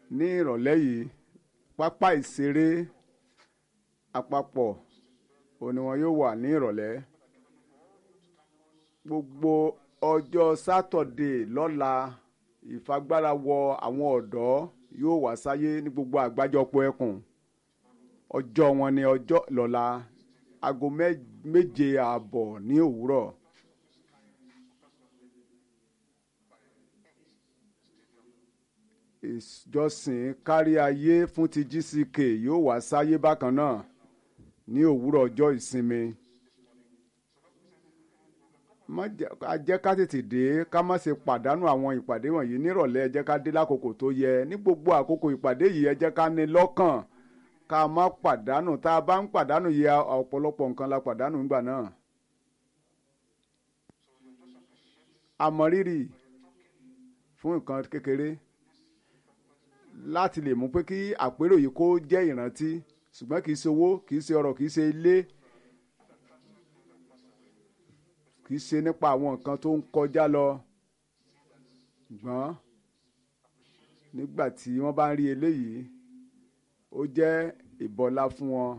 ní ìrọ̀lẹ́ yìí pápá ìṣeré àpapọ̀ òun ni wọn yóò wà ní ìrọ̀lẹ́ gbogbo ọjọ́ sátọ̀dé lọ́la ìfagbára wọ àwọn ọ̀dọ́ yóò wá sáyé ní gbogbo àgbájọpọ̀ ẹkùn ọjọ́ wọn ni ọjọ́ lọ́la aago mẹ́- méje ààbọ̀ ní òwúrọ̀ ìjọsìn kárí ayé fún ti GCK yóò wá sáyé bákan náà ní òwúrọ̀ ọjọ́ ìsinmi má jẹ́ a jẹ́ ká tètè dé ká má ṣe pàdánù àwọn ìpàdé wọ̀nyí nírọ̀lẹ́ ẹ jẹ́ ká dé lákòókò tó yẹ ní gbogbo àkókò ìpàdé yìí ẹ jẹ́ ká ní lọ́kàn ká má pàdánù tá a bá ń pàdánù yẹ ọ̀pọ̀lọpọ̀ nǹkan la pàdánù nígbà náà. àmọ̀rírì fún nǹkan kékeré láti lè mú pé kí àpérò yìí kó jẹ́ ìrántí ṣùgbọ́n kì í ṣe owó kì í ṣe ọrọ̀ kì í ṣe ilé kì í ṣe nípa àwọn nǹkan tó ń kọjá lọ ṣùgbọ́n nígbà tí wọ́n bá ń rí eléyìí ó jẹ́ ìbọlá fún wọn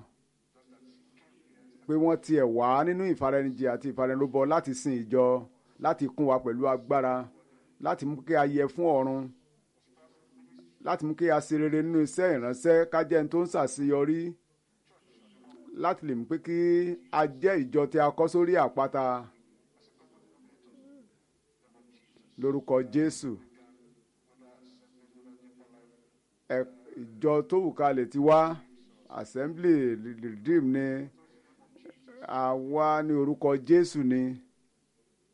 pé wọ́n tiẹ̀ wá nínú ìfaraẹnijì àti ìfaraẹnirúbọ láti sin ìjọ láti kún wa pẹ̀lú agbára láti mú kí a yẹ fún ọ̀run láti mú kí a ṣe rere nínú iṣẹ́ ìránṣẹ́ ká jẹ́ ẹni tó ń ṣàṣeyọrí láti lè mú pé kí a jẹ́ ìjọ tí a kọ́ sórí àpáta lórúkọ Jésù ẹ ìjọ tó wù ká lè ti wá assembly redeem ni àwa ní orúkọ Jésù ni